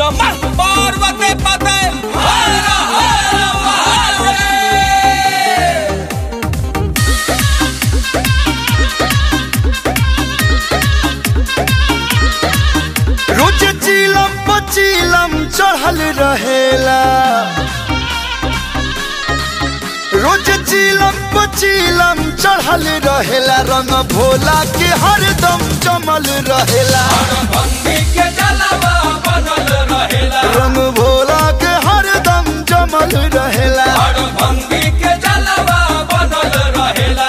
नमः पार्वती पते हर हर महादेव रोज चिलम पचिलम चढ़ल रहेला रोज चिलम पचिलम चढ़ल रहेला रंग भोला के हरदम जमल रहेला भंगी के जलवा बनल रहेला रंग भोला के हरदम जमल रहेला हर भंगी के जलवा बनल रहेला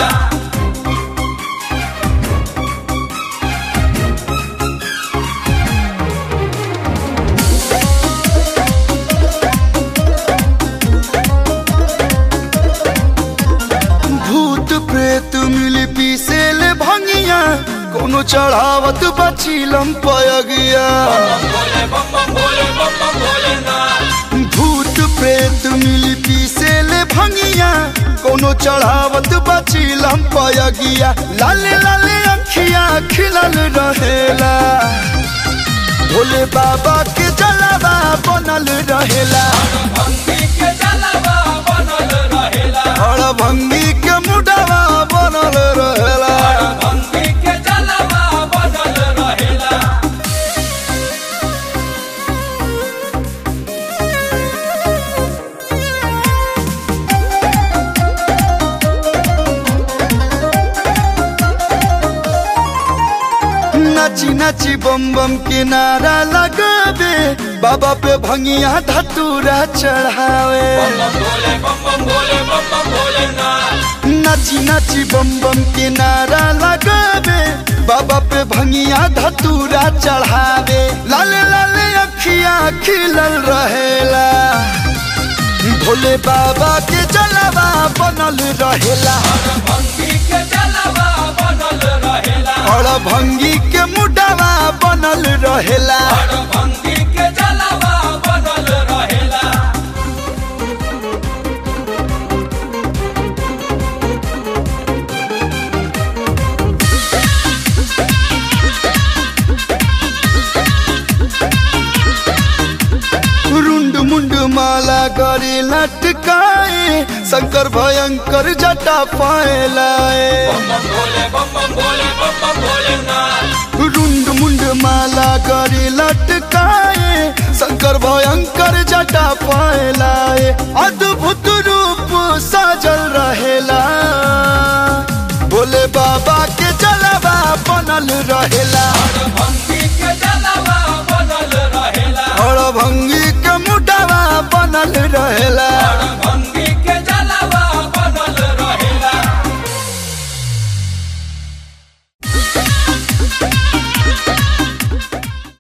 भूत प्रेत मिल पीसेल भंगिया कोनो चढ़ावत बचिलम पयगिया बम भोले बम बम भोले बम बम भोले ना भूत प्रेत मिल पीसेल भंगिया कोनो चढ़ावत बचिलम पयगिया लाले लाले अखिया खिलल रहेला भोले बाबा के जलावा बनल रहेला भंगी के जलवा बनल रहेला हर भंगी के मुडवा बनल रहेला भंगी के जलवा बनल रहेला नाची नाची बम बम के नारा लगावे बाबा पे भंगिया धतूरा चढ़ावे बम बम भोले बम बम भोले बम बम भोले ना नाची नाची बम बम के नारा लगावे बाबा पे भंगिया धतूरा चढ़ावे लाले लाले अखिया खिलल रहेला भोले बाबा के जलवा बनल रहेला भंगी के जलवा बनल रहेला और भंगी के मुडवा बनल रहेला हर भंगी के जलवा बनल रहेला रुंड मुंड माला गरे लटकाए शंकर भयंकर जटा पाए लाए बम बम भोले बम बम भोले बम बम भोले ना रुंड मुंड माला गरे लटकाए शंकर भयंकर जटा पाए लाए अद्भुत रूप साजल रहेला भोले बाबा के जलवा बनल रहेला हर भंगी के जलवा बनल रहेला और भंगी के मुडवा बनल रहेला